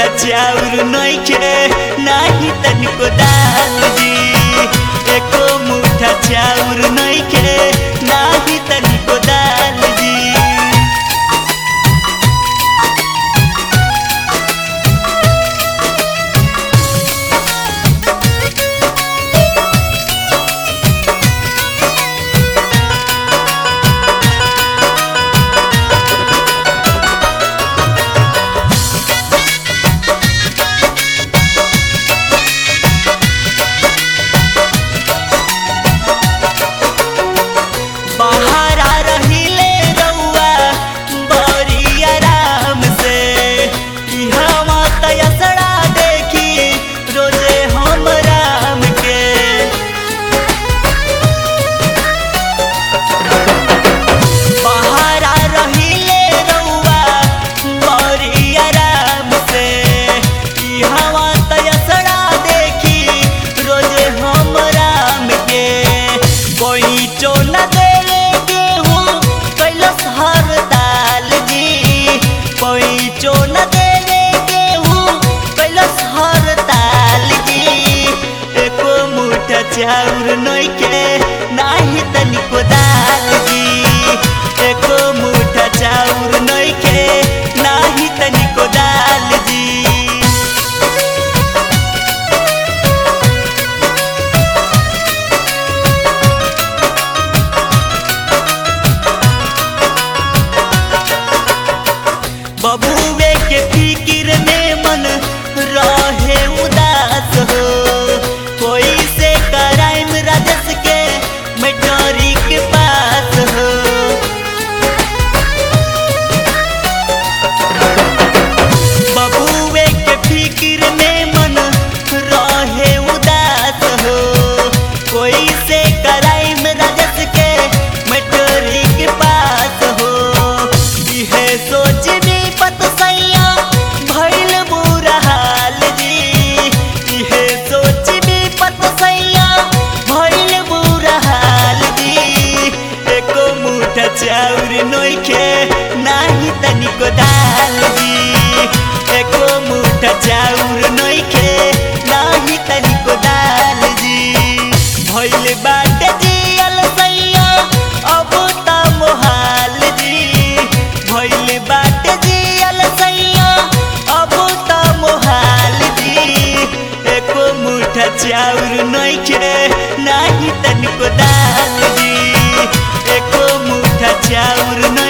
मुठा चाउर नइखे नाही तनिको दाल जी एको मुठा चाउर नइखे नाही तनिको दाल जी बहारा रहिले रउआ बड़ी आराम से इहवा तयसड़ा देखी रोजे हम राम के बहारा रहिले रउआ बड़ी आराम से इहवा तयसड़ा देखी रोजे हम राम के कोई चो न देले गेहूँ कैलस हर दाल जी कोई चो न देले गेहूँ कैलस हर दाल जी एको मुठा चाउर नइखे नाही तनिको दाल जी एको मुठा चाउर नइखे नाही तनिको दाल जी बबुए के फिकिर में मन रहे उदास हो कोई से कराइम राजस के मैटरी के पास हो बबुए के फिकिर में मन रहे उदास हो कोई से कराइम राजस के मैटरी के पास हो इहे सोच भी पत सैया भइल बुरा हाल जी इहे सोच भी पत सैया भइल बुरा हाल जी एको मुठा चाउर नइखे नाही तनिको दाल जी एको मुठा चाउर नइखे नाही तनिको दाल जी भइल बाटे जियल सैया अब त मोहाल जी भइल बाटे जियल सैया अब त मोहाल जी एको मुठा चाउर नइखे नाही तनिको दाल जी एको मुठा चाउर